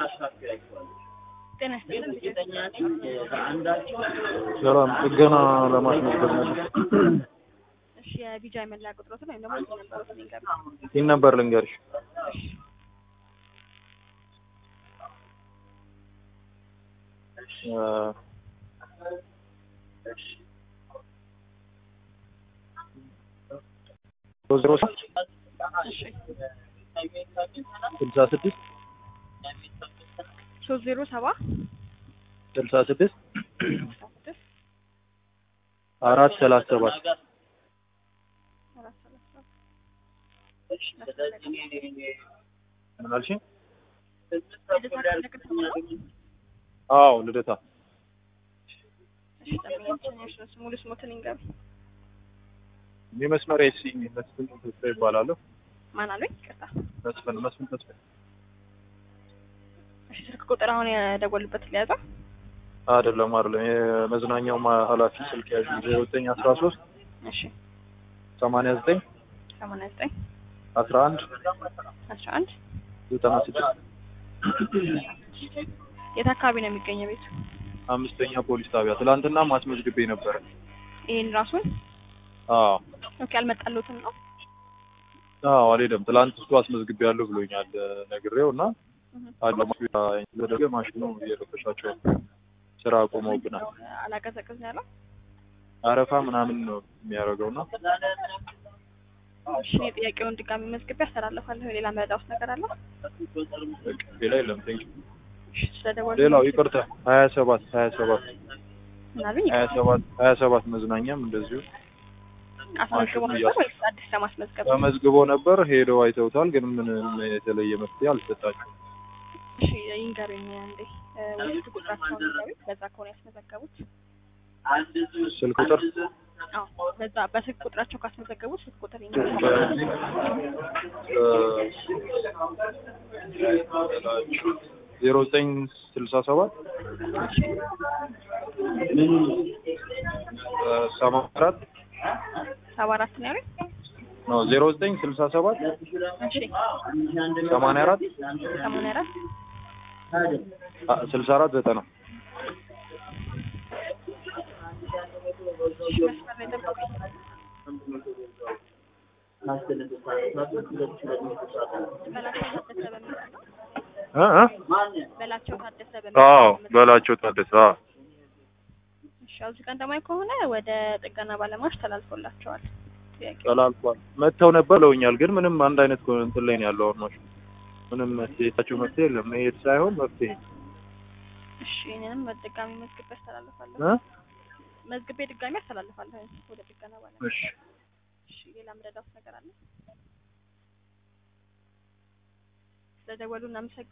ጤና ይስጥልን። ሰላም ጥገና ለማስመዝገብ ነበር። እሺ የቢጃ መለያ ቁጥሮትን ወይም ደግሞ እዚህ ነበሩት ንገሩ። ይህን ነበር ልንገርሽ። እሺ ዜሮ እሺ ስልሳ ስድስት ሶስት ዜሮ ሰባ ስልሳ ስድስት አስራ ስድስት አራት ሰላሳ ሰባት አራት ሰላሳ ሰባት ምን አልሽኝ? ልደታ ምልክት ነው። አዎ ልደታ እሺ ጠብቂኝ፣ እሺ ሙሉ ስሞትን ይንገሩ። እኔ መስመር ኤሲ መስፍን ተስፋ ይባላለሁ። ማን አሉኝ? ይቅርታ። መስፍን መስፍን ተስፋ እሺ ስልክ ቁጥር አሁን የደወሉበት ሊያዘው አይደለም አይደለም የመዝናኛው ማ- ኃላፊ ስልክ ያዥ ዜሮ ዘጠኝ አስራ ሶስት እሺ ሰማንያ ዘጠኝ ሰማንያ ዘጠኝ አስራ አንድ አስራ አንድ ዘጠና ስድስት የት አካባቢ ነው የሚገኘው ቤቱ? አምስተኛ ፖሊስ ጣቢያ ትላንትና ማስመዝግቤ ነበረ። ይሄን ራሱን አዎ ኦኬ አልመጣለትም ነው። አዎ አልሄደም። ትላንት እሱ አስመዝግቤ ያለሁ ብሎኛል ነግሬው እና አለ ተደረገ ማሽኑ እየረበሻቸው ስራ አቆመውብናል። አላቀዘቅዝ ነው ያለው። አረፋ ምናምን ነው የሚያደርገው እና እሺ እኔ ጥያቄውን ድጋሚ መዝግቤ አስተላልፋለሁ። ሌላ መረዳት ነገር አለ? በቃ ሌላ የለም። ቴንክ እሺ ስለደወሉ ሌላው ይቅርታ ሀያ ሰባት ሀያ ሰባት ምን አሉኝ? ሀያ ሰባት ሀያ ሰባት መዝናኛም እንደዚሁ አስመዝግቦ ማሽኑ ነበር ወይስ አዲስ ለማስመዝገብ? ተመዝግቦ ነበር። ሄደው አይተውታል፣ ግን ምንም የተለየ መፍትሄ አልሰጣቸውም። እሺ ይንገሩኝ እንዴ ወይስ ቁጥራቸውን ይንገሩኝ። በዛ ከሆነ ያስመዘገቡት ስልክ ቁጥር አዎ በዛ በስልክ ቁጥራቸው ካስመዘገቡት ስልክ ቁጥር ይንገሩኝ። በዚህ ዜሮ ዘጠኝ ስልሳ ሰባት ሰባ አራት ሰባ አራት ነው ያሉኝ። ነው ዜሮ ዘጠኝ ስልሳ ሰባት እሺ ሰማንያ አራት ሰማንያ አራት ስልሳ አራት ዘጠና እሺ መስመር ላይ ጠብቁኝ። በላቸው ታደሰ በሚል ነው። እ እ በላቸው ታደሰ በሚል አዎ ነው። በላቸው ታደሰ አዎ እሺ አሁን እዚህ ቀን ደግሞ ከሆነ ወደ ጥገና ባለሙያዎች ተላልፎላቸዋል። ጥያቄ ተላልፏል። መጥተው ነበር ብለውኛል፣ ግን ምንም አንድ አይነት ኮ- እንትን ላይ ነው ያለው አሁን ማሽኑ። ምንም መፍትሄ የታችሁ መፍትሄ የለም። መሄድ ሳይሆን መፍትሄ እሺ እኔንም በድጋሚ መዝግቤ አስተላልፋለሁ። እ መዝግቤ ድጋሚ አስተላልፋለሁ ወደ ጥገና ባለሙያ። እሺ እሺ ሌላ ምረዳት ነገር አለ? ስለደወሉ እናመሰግናለን።